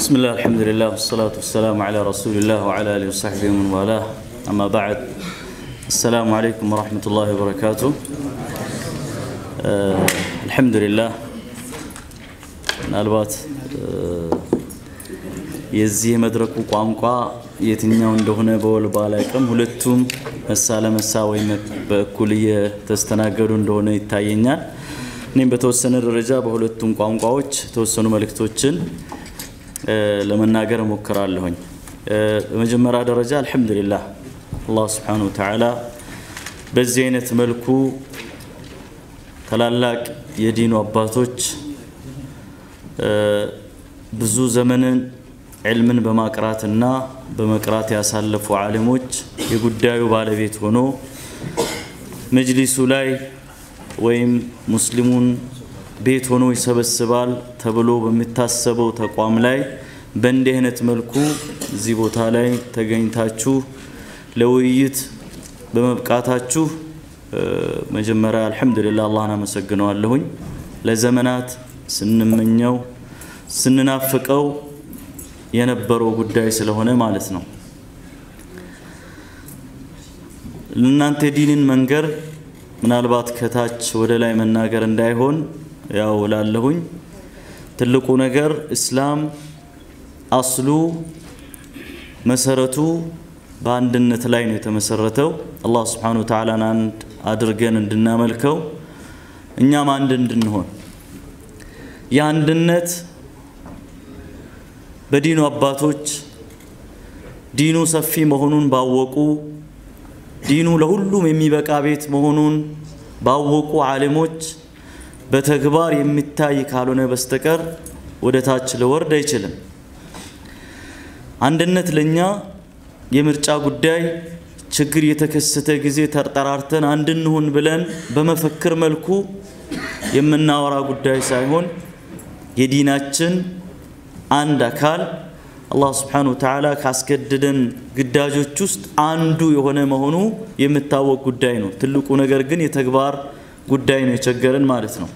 بسم الله الحمد لله والصلاة والسلام على رسول الله وعلى آله وصحبه ومن والاه أما بعد السلام عليكم ورحمة الله وبركاته آه الحمد لله ምናልባት የዚህ የመድረኩ ቋንቋ የትኛው እንደሆነ በወል ባላቅም ሁለቱም መሳ ለመሳ ወይም በእኩል እየተስተናገዱ እንደሆነ ይታየኛል። እኔም በተወሰነ ደረጃ በሁለቱም ቋንቋዎች የተወሰኑ መልእክቶችን ለመናገር እሞክራለሁኝ። በመጀመሪያ ደረጃ አልሐምዱሊላህ አላህ ስብሓነ ወተዓላ በዚህ አይነት መልኩ ታላላቅ የዲኑ አባቶች ብዙ ዘመንን ዕልምን በማቅራትና በመቅራት ያሳለፉ ዓሊሞች የጉዳዩ ባለቤት ሆኖ መጅሊሱ ላይ ወይም ሙስሊሙን ቤት ሆኖ ይሰበስባል ተብሎ በሚታሰበው ተቋም ላይ በእንዲህ አይነት መልኩ እዚህ ቦታ ላይ ተገኝታችሁ ለውይይት በመብቃታችሁ መጀመሪያ አልሐምዱሊላህ አላህን አመሰግነዋለሁኝ። ለዘመናት ስንመኘው ስንናፍቀው የነበረው ጉዳይ ስለሆነ ማለት ነው። ለእናንተ ዲንን መንገር ምናልባት ከታች ወደ ላይ መናገር እንዳይሆን ያው ላለሁኝ ትልቁ ነገር እስላም አስሉ መሰረቱ በአንድነት ላይ ነው የተመሰረተው። አላህ ስብሓነሁ ወተዓላን አንድ አድርገን እንድናመልከው እኛም አንድ እንድንሆን የአንድነት በዲኑ አባቶች ዲኑ ሰፊ መሆኑን ባወቁ ዲኑ ለሁሉም የሚበቃ ቤት መሆኑን ባወቁ ዓሊሞች በተግባር የሚታይ ካልሆነ በስተቀር ወደ ታች ሊወርድ አይችልም። አንድነት ለኛ የምርጫ ጉዳይ ችግር የተከሰተ ጊዜ ተርጠራርተን አንድ እንሁን ብለን በመፈክር መልኩ የምናወራ ጉዳይ ሳይሆን የዲናችን አንድ አካል አላህ ስብሓነሁ ወተዓላ ካስገደደን ግዳጆች ውስጥ አንዱ የሆነ መሆኑ የሚታወቅ ጉዳይ ነው። ትልቁ ነገር ግን የተግባር ጉዳይ ነው የቸገረን ማለት ነው።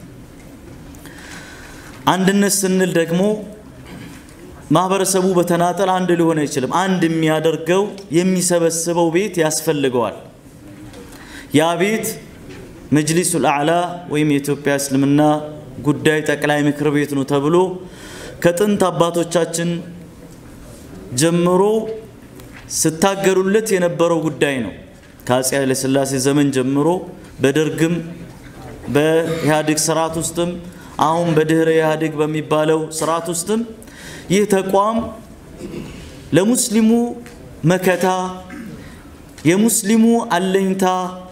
አንድነት ስንል ደግሞ ማህበረሰቡ በተናጠል አንድ ሊሆን አይችልም። አንድ የሚያደርገው የሚሰበስበው ቤት ያስፈልገዋል። ያ ቤት መጅሊሱል አዕላ ወይም የኢትዮጵያ እስልምና ጉዳይ ጠቅላይ ምክር ቤት ነው ተብሎ ከጥንት አባቶቻችን ጀምሮ ስታገሉለት የነበረው ጉዳይ ነው። ከአፄ ኃይለሥላሴ ዘመን ጀምሮ በደርግም በኢህአዴግ ስርዓት ውስጥም አሁን በድህረ ኢህአዴግ በሚባለው ስርዓት ውስጥም ይህ ተቋም ለሙስሊሙ መከታ፣ የሙስሊሙ አለኝታ፣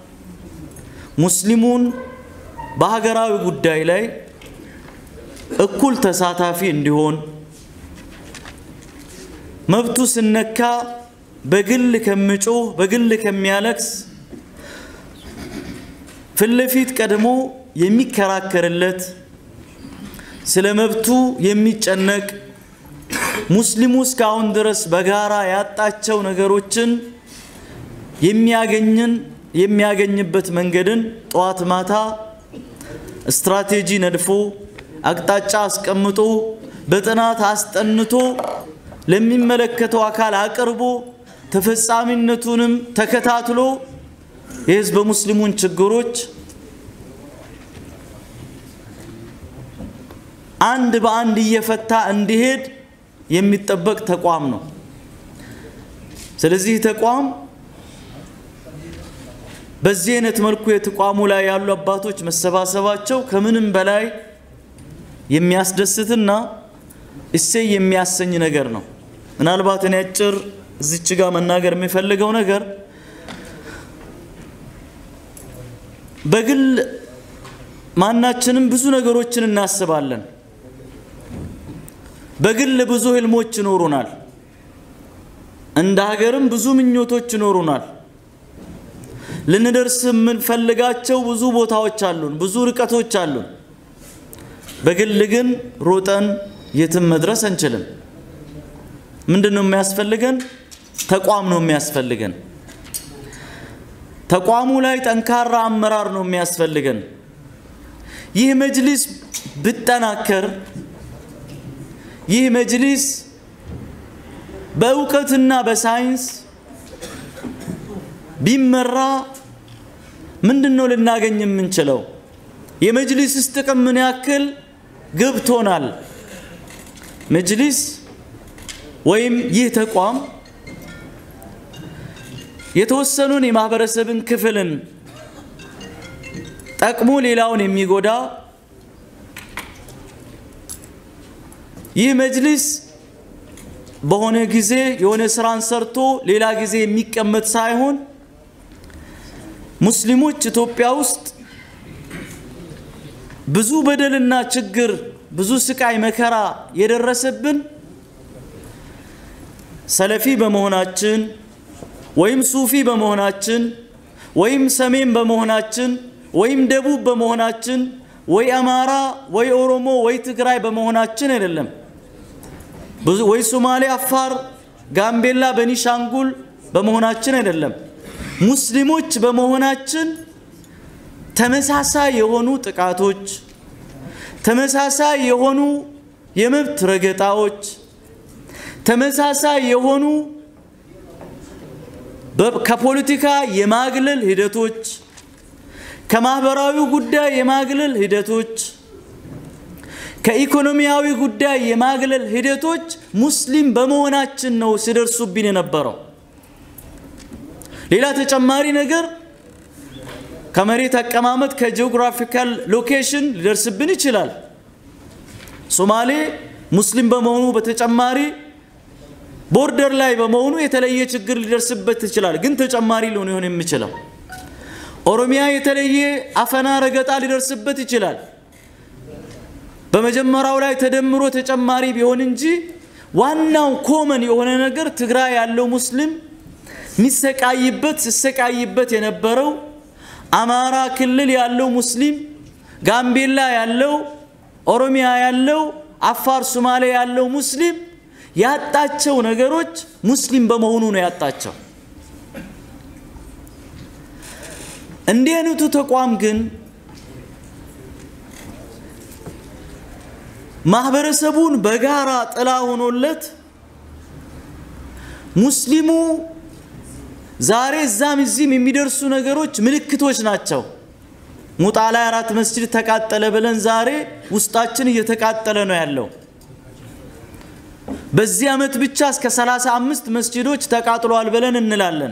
ሙስሊሙን በሀገራዊ ጉዳይ ላይ እኩል ተሳታፊ እንዲሆን መብቱ ስነካ በግል ከሚጮህ በግል ከሚያለቅስ ፊት ለፊት ቀድሞ የሚከራከርለት ስለ መብቱ የሚጨነቅ ሙስሊሙ እስካሁን ድረስ በጋራ ያጣቸው ነገሮችን የሚያገኝን የሚያገኝበት መንገድን ጠዋት ማታ ስትራቴጂ ነድፎ አቅጣጫ አስቀምጦ በጥናት አስጠንቶ ለሚመለከተው አካል አቅርቦ ተፈጻሚነቱንም ተከታትሎ የህዝበ ሙስሊሙን ችግሮች አንድ በአንድ እየፈታ እንዲሄድ የሚጠበቅ ተቋም ነው። ስለዚህ ተቋም በዚህ አይነት መልኩ የተቋሙ ላይ ያሉ አባቶች መሰባሰባቸው ከምንም በላይ የሚያስደስትና እሴይ የሚያሰኝ ነገር ነው። ምናልባት እኔ አጭር እዚች ጋር መናገር የሚፈልገው ነገር በግል ማናችንም ብዙ ነገሮችን እናስባለን። በግል ብዙ ህልሞች ይኖሩናል። እንደ ሀገርም ብዙ ምኞቶች ይኖሩናል። ልንደርስ የምንፈልጋቸው ብዙ ቦታዎች አሉን፣ ብዙ ርቀቶች አሉን። በግል ግን ሮጠን የትም መድረስ አንችልም። ምንድን ነው የሚያስፈልገን? ተቋም ነው የሚያስፈልገን። ተቋሙ ላይ ጠንካራ አመራር ነው የሚያስፈልገን። ይህ መጅሊስ ብጠናከር ይህ መጅሊስ በእውቀትና በሳይንስ ቢመራ ምንድን ነው ልናገኝ የምንችለው? የመጅሊስስ ጥቅም ምን ያክል ገብቶናል? መጅሊስ ወይም ይህ ተቋም የተወሰኑን የማህበረሰብን ክፍልን ጠቅሞ ሌላውን የሚጎዳ ይህ መጅሊስ በሆነ ጊዜ የሆነ ስራን ሰርቶ ሌላ ጊዜ የሚቀመጥ ሳይሆን ሙስሊሞች ኢትዮጵያ ውስጥ ብዙ በደልና ችግር ብዙ ስቃይ መከራ የደረሰብን ሰለፊ በመሆናችን ወይም ሱፊ በመሆናችን ወይም ሰሜን በመሆናችን ወይም ደቡብ በመሆናችን ወይ አማራ ወይ ኦሮሞ ወይ ትግራይ በመሆናችን አይደለም። ወይ ሶማሌ፣ አፋር፣ ጋምቤላ፣ በኒሻንጉል በመሆናችን አይደለም። ሙስሊሞች በመሆናችን ተመሳሳይ የሆኑ ጥቃቶች፣ ተመሳሳይ የሆኑ የመብት ረገጣዎች፣ ተመሳሳይ የሆኑ ከፖለቲካ የማግለል ሂደቶች፣ ከማህበራዊ ጉዳይ የማግለል ሂደቶች፣ ከኢኮኖሚያዊ ጉዳይ የማግለል ሂደቶች ሙስሊም በመሆናችን ነው ሲደርሱብን የነበረው። ሌላ ተጨማሪ ነገር ከመሬት አቀማመጥ ከጂኦግራፊካል ሎኬሽን ሊደርስብን ይችላል። ሶማሌ ሙስሊም በመሆኑ በተጨማሪ ቦርደር ላይ በመሆኑ የተለየ ችግር ሊደርስበት ይችላል። ግን ተጨማሪ ሊሆን ይሆን የሚችለው ኦሮሚያ የተለየ አፈና ረገጣ ሊደርስበት ይችላል። በመጀመሪያው ላይ ተደምሮ ተጨማሪ ቢሆን እንጂ ዋናው ኮመን የሆነ ነገር ትግራይ ያለው ሙስሊም ሚሰቃይበት ሲሰቃይበት የነበረው አማራ ክልል ያለው ሙስሊም፣ ጋምቤላ ያለው፣ ኦሮሚያ ያለው፣ አፋር ሶማሌ ያለው ሙስሊም ያጣቸው ነገሮች ሙስሊም በመሆኑ ነው ያጣቸው። እንዲህ አይነቱ ተቋም ግን ማህበረሰቡን በጋራ ጥላ ሆኖለት ሙስሊሙ ዛሬ እዛም እዚህም የሚደርሱ ነገሮች ምልክቶች ናቸው። ሙጣ ላይ አራት መስጂድ ተቃጠለ ብለን ዛሬ ውስጣችን እየተቃጠለ ነው ያለው። በዚህ ዓመት ብቻ እስከ 35 መስጂዶች ተቃጥሏል ብለን እንላለን።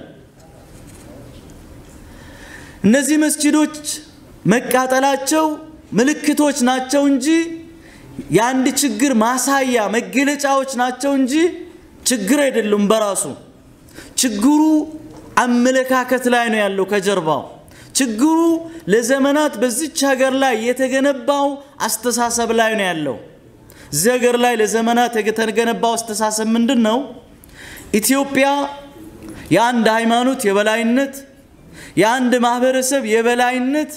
እነዚህ መስጂዶች መቃጠላቸው ምልክቶች ናቸው እንጂ የአንድ ችግር ማሳያ መገለጫዎች ናቸው እንጂ ችግር አይደሉም በራሱ። ችግሩ አመለካከት ላይ ነው ያለው ከጀርባው። ችግሩ ለዘመናት በዚች ሀገር ላይ የተገነባው አስተሳሰብ ላይ ነው ያለው። እዚህ ሀገር ላይ ለዘመናት የተገነባው አስተሳሰብ ምንድን ነው? ኢትዮጵያ የአንድ ሃይማኖት የበላይነት፣ የአንድ ማህበረሰብ የበላይነት፣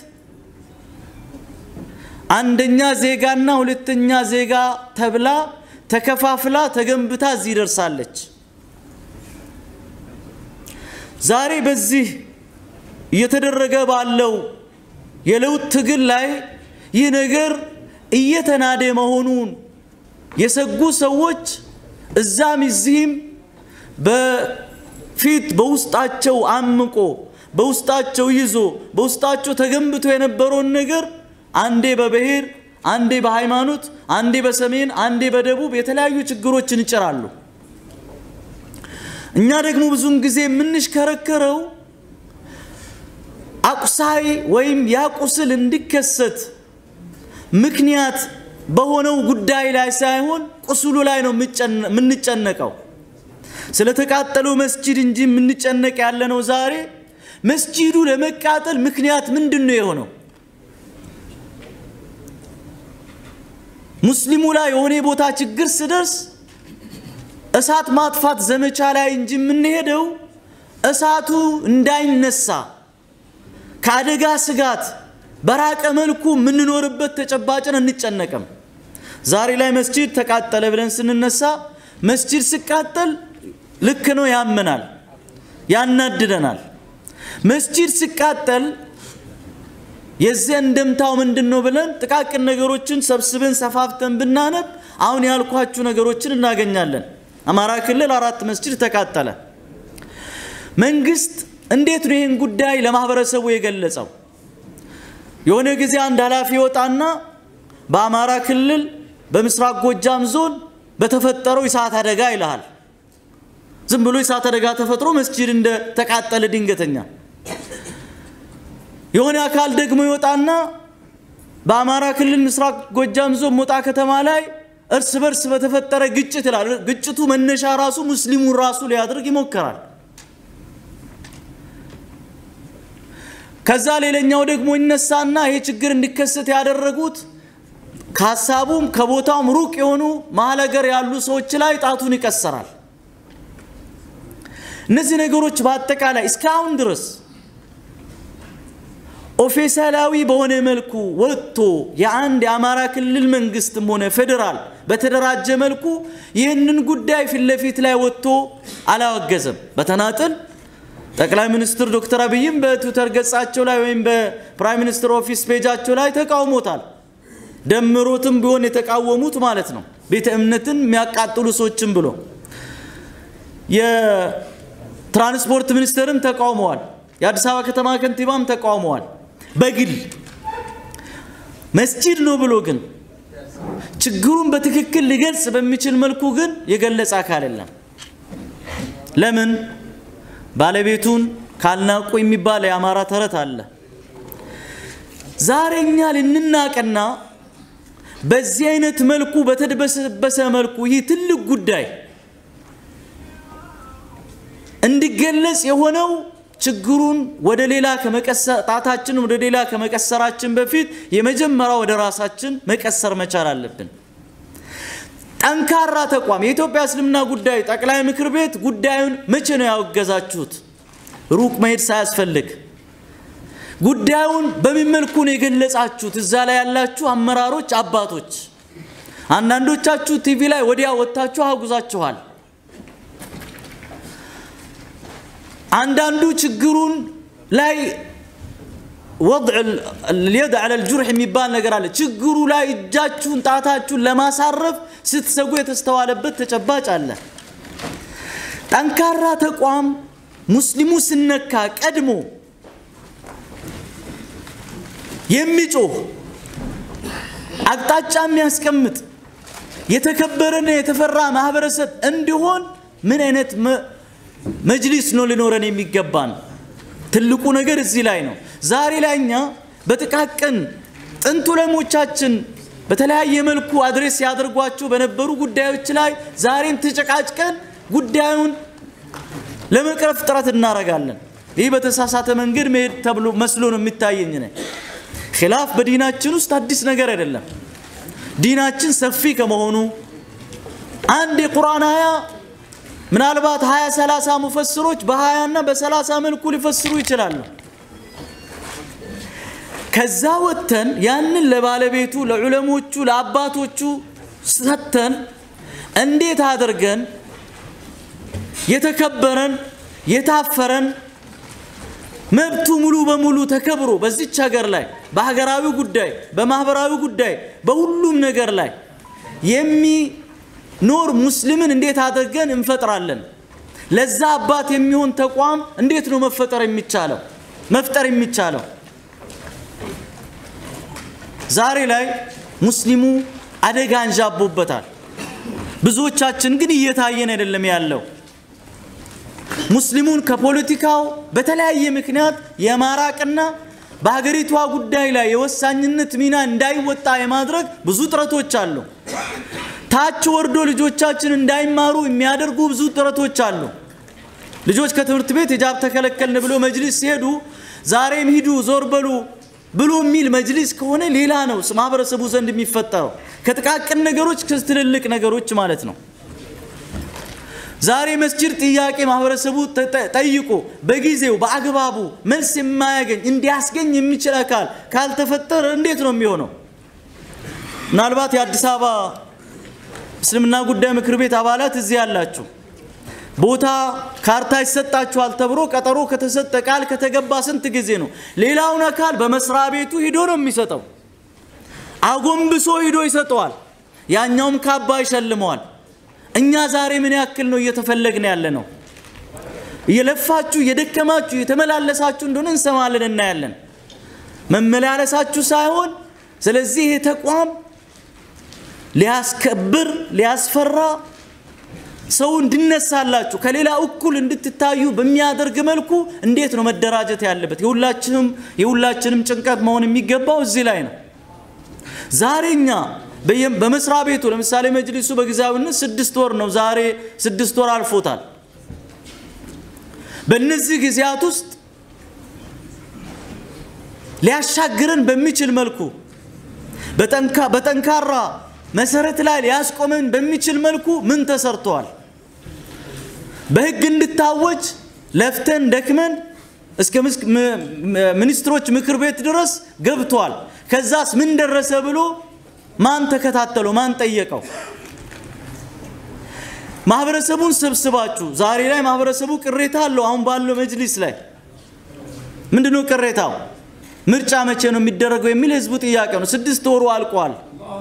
አንደኛ ዜጋና ሁለተኛ ዜጋ ተብላ ተከፋፍላ ተገንብታ እዚህ ደርሳለች። ዛሬ በዚህ እየተደረገ ባለው የለውጥ ትግል ላይ ይህ ነገር እየተናደ መሆኑን የሰጉ ሰዎች እዛም እዚህም በፊት በውስጣቸው አምቆ በውስጣቸው ይዞ በውስጣቸው ተገንብቶ የነበረውን ነገር አንዴ በብሔር አንዴ በሃይማኖት አንዴ በሰሜን አንዴ በደቡብ የተለያዩ ችግሮችን ይጭራሉ። እኛ ደግሞ ብዙውን ጊዜ የምንሽከረከረው አቁሳይ ወይም ያ ቁስል እንዲከሰት ምክንያት በሆነው ጉዳይ ላይ ሳይሆን ቁስሉ ላይ ነው የምንጨነቀው። ስለተቃጠለው መስጂድ እንጂ የምንጨነቅ ያለነው ዛሬ መስጂዱ ለመቃጠል ምክንያት ምንድን ነው የሆነው? ሙስሊሙ ላይ የሆነ ቦታ ችግር ስደርስ እሳት ማጥፋት ዘመቻ ላይ እንጂ የምንሄደው እሳቱ እንዳይነሳ ከአደጋ ስጋት በራቀ መልኩ የምንኖርበት ተጨባጭን እንጨነቅም። ዛሬ ላይ መስጂድ ተቃጠለ ብለን ስንነሳ መስጂድ ሲቃጠል ልክ ነው፣ ያመናል፣ ያናድደናል። መስጂድ ሲቃጠል የዚህ እንደምታው ምንድን ነው ብለን ጥቃቅን ነገሮችን ሰብስበን ሰፋፍተን ብናነብ አሁን ያልኳችሁ ነገሮችን እናገኛለን። አማራ ክልል አራት መስጂድ ተቃጠለ። መንግስት እንዴት ነው ይህን ጉዳይ ለማህበረሰቡ የገለጸው? የሆነ ጊዜ አንድ ኃላፊ ይወጣና በአማራ ክልል በምስራቅ ጎጃም ዞን በተፈጠረው የእሳት አደጋ ይልሃል። ዝም ብሎ የእሳት አደጋ ተፈጥሮ መስጂድ እንደ ተቃጠለ ድንገተኛ። የሆነ አካል ደግሞ ይወጣና በአማራ ክልል ምስራቅ ጎጃም ዞን ሞጣ ከተማ ላይ እርስ በርስ በተፈጠረ ግጭት ይላል። ግጭቱ መነሻ ራሱ ሙስሊሙን ራሱ ሊያደርግ ይሞከራል። ከዛ ሌላኛው ደግሞ ይነሳና ይሄ ችግር እንዲከሰት ያደረጉት ከሀሳቡም ከቦታውም ሩቅ የሆኑ መሀል ሀገር ያሉ ሰዎች ላይ ጣቱን ይቀሰራል። እነዚህ ነገሮች በአጠቃላይ እስካሁን ድረስ ኦፊሴላዊ በሆነ መልኩ ወጥቶ የአንድ የአማራ ክልል መንግስትም ሆነ ፌዴራል በተደራጀ መልኩ ይህንን ጉዳይ ፊት ለፊት ላይ ወጥቶ አላወገዘም። በተናጥል ጠቅላይ ሚኒስትር ዶክተር አብይም በትዊተር ገጻቸው ላይ ወይም በፕራይም ሚኒስትር ኦፊስ ፔጃቸው ላይ ተቃውሞታል። ደምሮትም ቢሆን የተቃወሙት ማለት ነው። ቤተ እምነትን የሚያቃጥሉ ሰዎችም ብሎ የትራንስፖርት ሚኒስትርም ተቃውመዋል። የአዲስ አበባ ከተማ ከንቲባም ተቃውመዋል። በግል መስጂድ ነው ብሎ ግን ችግሩን በትክክል ሊገልጽ በሚችል መልኩ ግን የገለጸ አካል የለም። ለምን? ባለቤቱን ካልናቁ የሚባል የአማራ ተረት አለ። ዛሬ እኛ ልንናቅና በዚህ አይነት መልኩ በተድበሰበሰ መልኩ ይህ ትልቅ ጉዳይ እንዲገለጽ የሆነው ችግሩን ወደ ሌላ ጣታችን ወደ ሌላ ከመቀሰራችን በፊት የመጀመሪያ ወደ ራሳችን መቀሰር መቻል አለብን። ጠንካራ ተቋም የኢትዮጵያ እስልምና ጉዳይ ጠቅላይ ምክር ቤት ጉዳዩን መቼ ነው ያወገዛችሁት? ሩቅ መሄድ ሳያስፈልግ ጉዳዩን በምን መልኩ ነው የገለጻችሁት? እዛ ላይ ያላችሁ አመራሮች፣ አባቶች፣ አንዳንዶቻችሁ ቲቪ ላይ ወዲያ ወጥታችሁ አጉዛችኋል። አንዳንዱ ችግሩን ላይ ወضዕ ልየድ ዐለ ልጁርሕ የሚባል ነገር አለ። ችግሩ ላይ እጃችሁን ጣታችሁን ለማሳረፍ ስትሰጉ የተስተዋለበት ተጨባጭ አለ። ጠንካራ ተቋም ሙስሊሙ ስነካ ቀድሞ የሚጮህ አቅጣጫ የሚያስቀምጥ የተከበረና የተፈራ ማህበረሰብ እንዲሆን ምን አይነት መጅሊስ ነው ሊኖረን የሚገባን? ትልቁ ነገር እዚህ ላይ ነው። ዛሬ ላይ እኛ በጥቃቅን ጥንት ዑለሞቻችን በተለያየ መልኩ አድሬስ ያደርጓቸው በነበሩ ጉዳዮች ላይ ዛሬም ተጨቃጭቀን ጉዳዩን ለመቅረፍ ጥረት እናደርጋለን። ይህ በተሳሳተ መንገድ መሄድ ተብሎ መስሎ ነው የሚታየኝ ነ ኪላፍ በዲናችን ውስጥ አዲስ ነገር አይደለም። ዲናችን ሰፊ ከመሆኑ አንድ የቁርአን አያ ምናልባት ሀያ ሰላሳ ሙፈስሮች በሀያ እና በሰላሳ መልኩ ሊፈስሩ ይችላሉ። ከዛ ወጥተን ያንን ለባለቤቱ ለዑለሞቹ ለአባቶቹ ሰጥተን እንዴት አድርገን የተከበረን የታፈረን መብቱ ሙሉ በሙሉ ተከብሮ በዚች ሀገር ላይ በሀገራዊ ጉዳይ በማህበራዊ ጉዳይ በሁሉም ነገር ላይ የሚኖር ሙስሊምን እንዴት አድርገን እንፈጥራለን? ለዛ አባት የሚሆን ተቋም እንዴት ነው መፈጠር የሚቻለው መፍጠር የሚቻለው? ዛሬ ላይ ሙስሊሙ አደጋ አንዣቦበታል። ብዙዎቻችን ግን እየታየን አይደለም ያለው። ሙስሊሙን ከፖለቲካው በተለያየ ምክንያት የማራቅና በሀገሪቷ ጉዳይ ላይ የወሳኝነት ሚና እንዳይወጣ የማድረግ ብዙ ጥረቶች አሉ። ታች ወርዶ ልጆቻችን እንዳይማሩ የሚያደርጉ ብዙ ጥረቶች አሉ። ልጆች ከትምህርት ቤት ሂጃብ ተከለከልን ብሎ መጅሊስ ሲሄዱ ዛሬም ሂዱ ዞር በሉ ብሎ የሚል መጅሊስ ከሆነ ሌላ ነው ማህበረሰቡ ዘንድ የሚፈጠረው ከጥቃቅን ነገሮች ከትልልቅ ነገሮች ማለት ነው። ዛሬ መስጂድ ጥያቄ ማህበረሰቡ ጠይቆ በጊዜው በአግባቡ መልስ የማያገኝ እንዲያስገኝ የሚችል አካል ካልተፈጠረ እንዴት ነው የሚሆነው? ምናልባት የአዲስ አበባ እስልምና ጉዳይ ምክር ቤት አባላት እዚህ ያላችሁ ቦታ ካርታ ይሰጣችኋል ተብሎ ቀጠሮ ከተሰጠ ቃል ከተገባ ስንት ጊዜ ነው? ሌላውን አካል በመስሪያ ቤቱ ሂዶ ነው የሚሰጠው። አጎንብሶ ሂዶ ይሰጠዋል። ያኛውም ካባ ይሸልመዋል። እኛ ዛሬ ምን ያክል ነው እየተፈለግን ያለ ነው? እየለፋችሁ እየደከማችሁ የተመላለሳችሁ እንደሆነ እንሰማለን፣ እናያለን። መመላለሳችሁ ሳይሆን ስለዚህ ይህ ተቋም ሊያስከብር ሊያስፈራ ሰው እንድነሳላችሁ ከሌላ እኩል እንድትታዩ በሚያደርግ መልኩ እንዴት ነው መደራጀት ያለበት? የሁላችንም የሁላችንም ጭንቀት መሆን የሚገባው እዚህ ላይ ነው። ዛሬ እኛ በመስሪያ ቤቱ ለምሳሌ መጅሊሱ በጊዜያዊነት ስድስት ወር ነው። ዛሬ ስድስት ወር አልፎታል። በእነዚህ ጊዜያት ውስጥ ሊያሻግረን በሚችል መልኩ በጠንካራ መሰረት ላይ ሊያስቆመን በሚችል መልኩ ምን ተሰርተዋል? በህግ እንድታወጅ ለፍተን ደክመን እስከ ሚኒስትሮች ምክር ቤት ድረስ ገብቷል። ከዛስ ምን ደረሰ ብሎ ማን ተከታተለው? ማን ጠየቀው? ማህበረሰቡን ሰብስባችሁ ዛሬ ላይ ማህበረሰቡ ቅሬታ አለው። አሁን ባለው መጅሊስ ላይ ምንድነው ቅሬታው? ምርጫ መቼ ነው የሚደረገው የሚል ህዝቡ ጥያቄ ነው። ስድስት ወሩ አልቋል።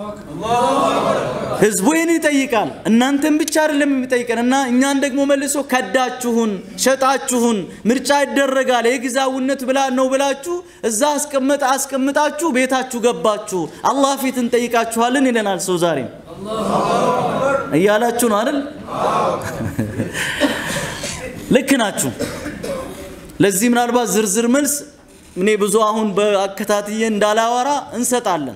ህዝቡ ይህን ይጠይቃል። እናንተን ብቻ አይደለም የሚጠይቀን እና እኛን ደግሞ መልሶ ከዳችሁን፣ ሸጣችሁን፣ ምርጫ ይደረጋል የጊዜያዊነት ብላ ነው ብላችሁ እዛ አስቀምጥ አስቀምጣችሁ ቤታችሁ ገባችሁ፣ አላህ ፊት እንጠይቃችኋለን ይለናል። ሰው ዛሬም እያላችሁ ነው አይደል? ልክ ናችሁ። ለዚህ ምናልባት ዝርዝር መልስ እኔ ብዙ አሁን በአከታትዬ እንዳላወራ እንሰጣለን።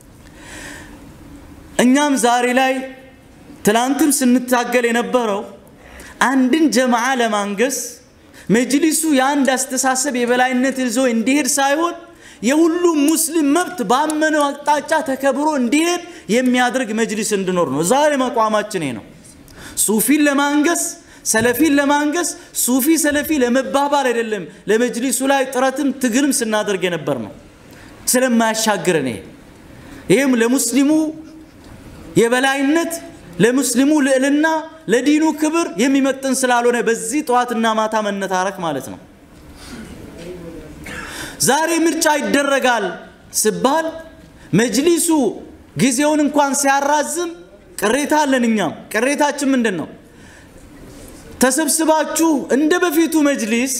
እኛም ዛሬ ላይ ትላንትም ስንታገል የነበረው አንድን ጀማዓ ለማንገስ መጅሊሱ የአንድ አስተሳሰብ የበላይነት ይዞ እንዲሄድ ሳይሆን የሁሉም ሙስሊም መብት ባመነው አቅጣጫ ተከብሮ እንዲሄድ የሚያደርግ መጅሊስ እንዲኖር ነው። ዛሬ መቋማችን ይሄ ነው። ሱፊን ለማንገስ ሰለፊን ለማንገስ ሱፊ ሰለፊ ለመባባል አይደለም። ለመጅሊሱ ላይ ጥረትም ትግልም ስናደርግ የነበር ነው። ስለማያሻግረን ይሄ ይህም ለሙስሊሙ የበላይነት ለሙስሊሙ ልዕልና ለዲኑ ክብር የሚመጥን ስላልሆነ በዚህ ጠዋትና ማታ መነታረክ ማለት ነው። ዛሬ ምርጫ ይደረጋል ሲባል መጅሊሱ ጊዜውን እንኳን ሲያራዝም ቅሬታ አለን። እኛም ቅሬታችን ምንድን ነው? ተሰብስባችሁ እንደ በፊቱ መጅሊስ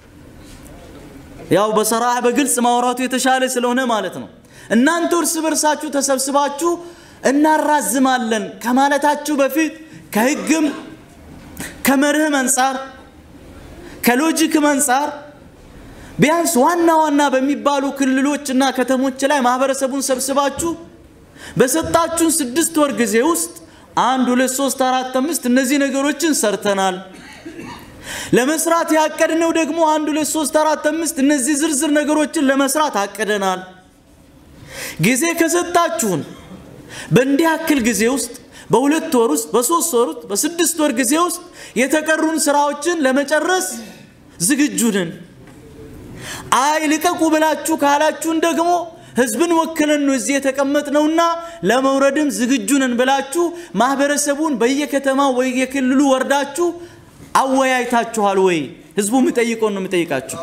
ያው በሰራህ በግልጽ ማውራቱ የተሻለ ስለሆነ ማለት ነው። እናንተ እርስ በርሳችሁ ተሰብስባችሁ እናራዝማለን ከማለታችሁ በፊት ከህግም ከመርህም አንጻር ከሎጂክም አንጻር ቢያንስ ዋና ዋና በሚባሉ ክልሎችና ከተሞች ላይ ማህበረሰቡን ሰብስባችሁ በሰጣችሁን ስድስት ወር ጊዜ ውስጥ አንድ ሁለት ሶስት አራት አምስት እነዚህ ነገሮችን ሰርተናል። ለመስራት ያቀድነው ደግሞ አንድ ሁለት ሶስት አራት አምስት እነዚህ ዝርዝር ነገሮችን ለመስራት አቅደናል። ጊዜ ከሰጣችሁን በእንዲህ ያክል ጊዜ ውስጥ በሁለት ወር ውስጥ በሶስት ወር ውስጥ በስድስት ወር ጊዜ ውስጥ የተቀሩን ስራዎችን ለመጨረስ ዝግጁ ነን። አይ ልቀቁ ብላችሁ ካላችሁን ደግሞ ህዝብን ወክለን ነው እዚህ የተቀመጥነውና ለመውረድም ዝግጁ ነን ብላችሁ ማህበረሰቡን በየከተማው በየክልሉ ወርዳችሁ አወያይታችኋል ወይ? ህዝቡ የሚጠይቀውን ነው የሚጠይቃችሁ።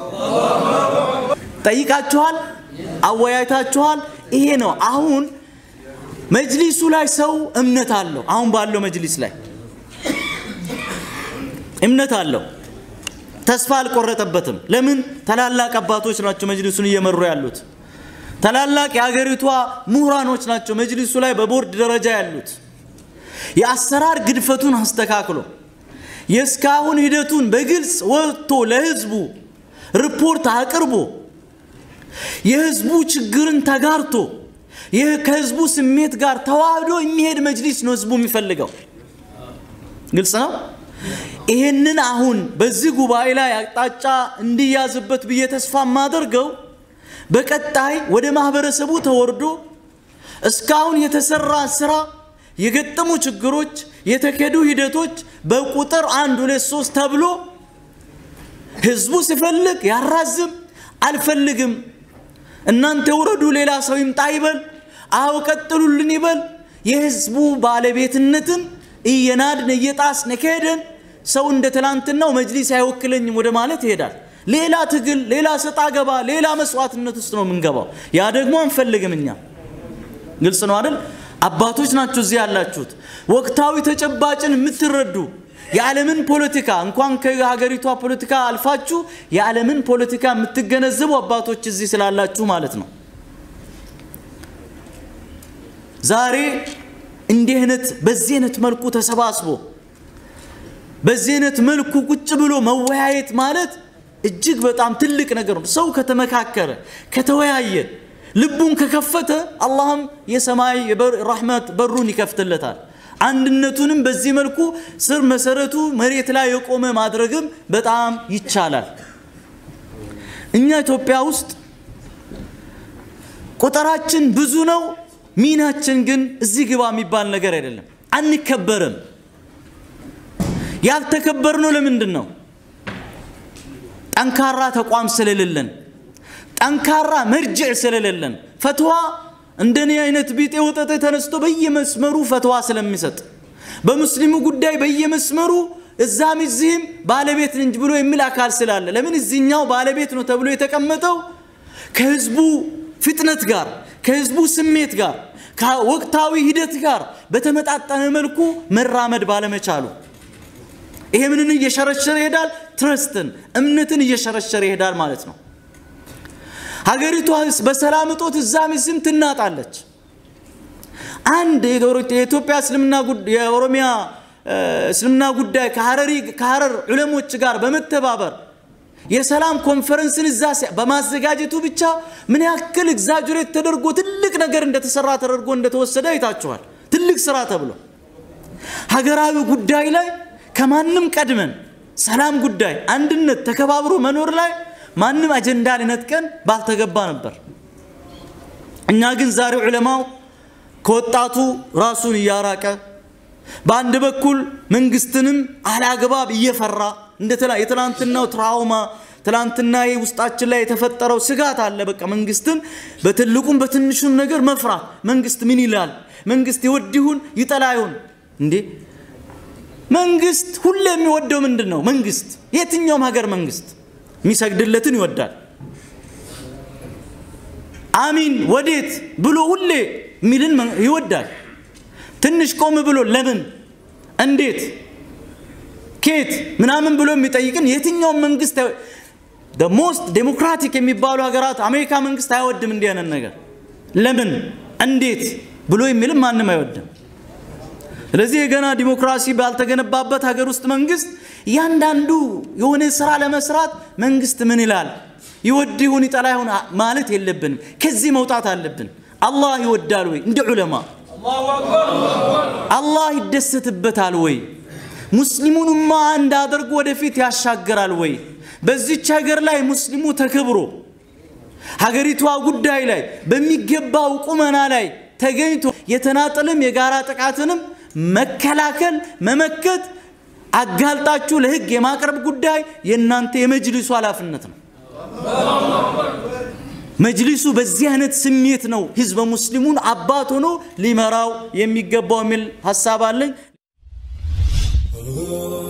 ጠይቃችኋል፣ አወያይታችኋል። ይሄ ነው አሁን መጅሊሱ ላይ ሰው እምነት አለው። አሁን ባለው መጅሊስ ላይ እምነት አለው። ተስፋ አልቆረጠበትም። ለምን? ታላላቅ አባቶች ናቸው መጅሊሱን እየመሩ ያሉት። ታላላቅ የሀገሪቷ ምሁራኖች ናቸው መጅሊሱ ላይ በቦርድ ደረጃ ያሉት። የአሰራር ግድፈቱን አስተካክሎ የእስካሁን ሂደቱን በግልጽ ወጥቶ ለህዝቡ ሪፖርት አቅርቦ የህዝቡ ችግርን ተጋርቶ ይህ ከህዝቡ ስሜት ጋር ተዋህዶ የሚሄድ መጅሊስ ነው ህዝቡ የሚፈልገው። ግልጽ ነው። ይህንን አሁን በዚህ ጉባኤ ላይ አቅጣጫ እንዲያዝበት ብዬ ተስፋ የማደርገው በቀጣይ ወደ ማህበረሰቡ ተወርዶ እስካሁን የተሰራ ስራ፣ የገጠሙ ችግሮች፣ የተከዱ ሂደቶች በቁጥር አንድ ሁለት ሶስት ተብሎ ህዝቡ ሲፈልግ ያራዝም፣ አልፈልግም እናንተ ውረዱ፣ ሌላ ሰው ይምጣ ይበል፣ አዎ ቀጥሉልን ይበል። የህዝቡ ባለቤትነትን እየናድን እየጣስን ከሄደን ሰው እንደ ትላንትናው መጅሊስ አይወክለኝም ወደ ማለት ይሄዳል። ሌላ ትግል፣ ሌላ ሰጣ ገባ፣ ሌላ መስዋዕትነት ውስጥ ነው የምንገባው። ያ ደግሞ አንፈልግም እኛ። ግልጽ ነው አይደል? አባቶች ናቸው እዚህ ያላችሁት። ወቅታዊ ተጨባጭን የምትረዱ የዓለምን ፖለቲካ እንኳን ከሀገሪቷ ፖለቲካ አልፋችሁ የዓለምን ፖለቲካ የምትገነዘቡ አባቶች እዚህ ስላላችሁ ማለት ነው። ዛሬ እንዲህ አይነት በዚህ አይነት መልኩ ተሰባስቦ በዚህ አይነት መልኩ ቁጭ ብሎ መወያየት ማለት እጅግ በጣም ትልቅ ነገር ነው። ሰው ከተመካከረ ከተወያየ ልቡን ከከፈተ አላህም የሰማይ ራህመት በሩን ይከፍትለታል። አንድነቱንም በዚህ መልኩ ስር መሰረቱ መሬት ላይ የቆመ ማድረግም በጣም ይቻላል። እኛ ኢትዮጵያ ውስጥ ቁጥራችን ብዙ ነው፣ ሚናችን ግን እዚህ ግባ የሚባል ነገር አይደለም። አንከበርም። ያልተከበርነው ለምንድን ነው? ጠንካራ ተቋም ስለሌለን፣ ጠንካራ መርጅዕ ስለሌለን፣ ፈትዋ እንደኔ አይነት ቢጤ ወጠጤ ተነስቶ በየመስመሩ ፈትዋ ስለሚሰጥ በሙስሊሙ ጉዳይ በየመስመሩ እዛም እዚህም ባለቤት እንጂ ብሎ የሚል አካል ስላለ ለምን እዚህኛው ባለቤት ነው ተብሎ የተቀመጠው ከህዝቡ ፍጥነት ጋር ከህዝቡ ስሜት ጋር ከወቅታዊ ሂደት ጋር በተመጣጠነ መልኩ መራመድ ባለመቻሉ ይሄ ምንን እየሸረሸረ ይሄዳል? ትረስትን እምነትን እየሸረሸረ ይሄዳል ማለት ነው። ሀገሪቷ በሰላም እጦት እዛም እዚህም ትናጣለች። አንድ የኢትዮጵያ እስልምና የኦሮሚያ እስልምና ጉዳይ ከሀረሪ ከሀረር ዑለሞች ጋር በመተባበር የሰላም ኮንፈረንስን እዛ በማዘጋጀቱ ብቻ ምን ያክል ኤግዛጁሬት ተደርጎ ትልቅ ነገር እንደተሰራ ተደርጎ እንደተወሰደ አይታችኋል። ትልቅ ስራ ተብሎ ሀገራዊ ጉዳይ ላይ ከማንም ቀድመን ሰላም ጉዳይ፣ አንድነት፣ ተከባብሮ መኖር ላይ ማንም አጀንዳ ሊነጥቀን ባልተገባ ነበር። እኛ ግን ዛሬ ዑለማው ከወጣቱ ራሱን እያራቀ በአንድ በኩል መንግስትንም አላግባብ እየፈራ እንደ የትላንትናው ትራውማ ትላንትና ውስጣችን ላይ የተፈጠረው ስጋት አለ። በቃ መንግስትን በትልቁም በትንሹም ነገር መፍራት። መንግስት ምን ይላል? መንግስት ይወድ ይሁን ይጠላ ይሁን እንዴ? መንግስት ሁሌ የሚወደው ምንድን ነው? መንግስት የትኛውም ሀገር መንግስት የሚሰግድለትን ይወዳል። አሚን ወዴት ብሎ ሁሌ የሚልን ይወዳል። ትንሽ ቆም ብሎ ለምን፣ እንዴት፣ ኬት ምናምን ብሎ የሚጠይቅን የትኛውም መንግስት ሞስት ዴሞክራቲክ የሚባሉ ሀገራት አሜሪካ መንግስት አይወድም እንዲህ አይነት ነገር። ለምን፣ እንዴት ብሎ የሚልም ማንም አይወድም። ስለዚህ የገና ዲሞክራሲ ባልተገነባበት ሀገር ውስጥ መንግስት እያንዳንዱ የሆነ ስራ ለመስራት መንግስት ምን ይላል ይወድ ይሁን ይጠላ ይሁን ማለት የለብንም። ከዚህ መውጣት አለብን። አላህ ይወዳል ወይ? እንደ ዑለማ አላህ ይደሰትበታል ወይ? ሙስሊሙንማ አንድ አድርጎ ወደፊት ያሻግራል ወይ? በዚች ሀገር ላይ ሙስሊሙ ተከብሮ ሀገሪቷ ጉዳይ ላይ በሚገባው ቁመና ላይ ተገኝቶ የተናጠልም የጋራ ጥቃትንም መከላከል መመከት አጋልጣችሁ ለህግ የማቅረብ ጉዳይ የእናንተ የመጅሊሱ ኃላፊነት ነው። መጅሊሱ በዚህ አይነት ስሜት ነው ህዝበ ሙስሊሙን አባት ሆኖ ሊመራው የሚገባው የሚል ሀሳብ አለኝ።